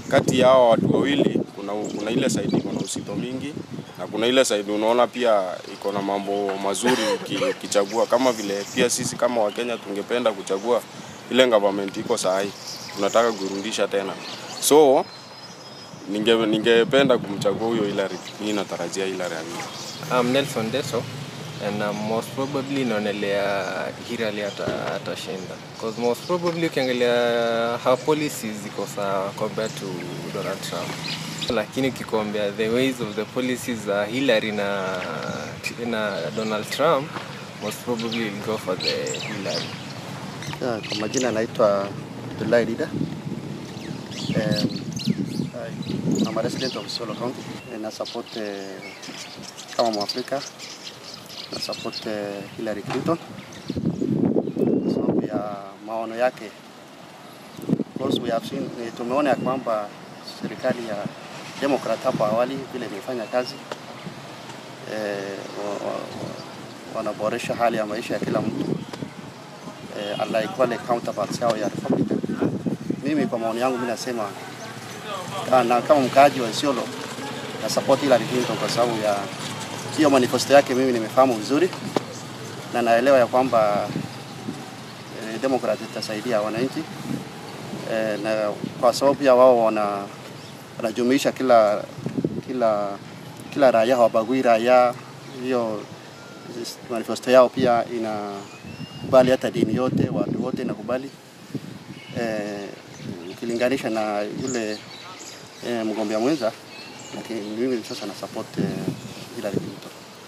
kati ya hao watu wawili kuna, kuna ile side iko na usito mingi na kuna ile side unaona pia iko na mambo mazuri uki- ukichagua, kama vile pia sisi kama Wakenya tungependa kuchagua ile government iko sahi, tunataka kurudisha tena, so ninge ningependa kumchagua huyo Hillary. Mimi natarajia Hillary amini. I'm Nelson Deso and um, most probably naonelea Hillary ata- atashinda because most probably ukiangalia her policies ziko sawa compared to Donald Trump, lakini ukikombea the ways of the policies za Hillary na, na Donald Trump most probably will go for the Hillary. Ya, Kwa majina naitwa Abdullahi Dida. Um, I'm a resident of Isiolo County and na support eh, kama Mwafrika na support eh, Hillary Clinton kwa sababu ya maono yake. Because we have seen, eh, tumeona ya kwamba serikali ya Democrat hapo awali vile imefanya kazi eh, wa- wa- wa- wanaboresha hali ya maisha ya kila mtu eh, unlike wale counterparts yao ya Republican. Mimi kwa maoni yangu mimi nasema ah, na kama mkaaji wa Isiolo na support Hillary Clinton kwa sababu ya hiyo manifesto yake, mimi nimefahamu vizuri na naelewa ya kwamba eh, Democrat itasaidia wananchi eh, na kwa sababu pia wao wana wanajumuisha kila kila kila raia, hawabagui raia. Hiyo manifesto yao pia inakubali hata dini yote, watu wote inakubali eh, ukilinganisha na yule eh, mgombea mwenza, lakini mimi sasa na support eh, Hillary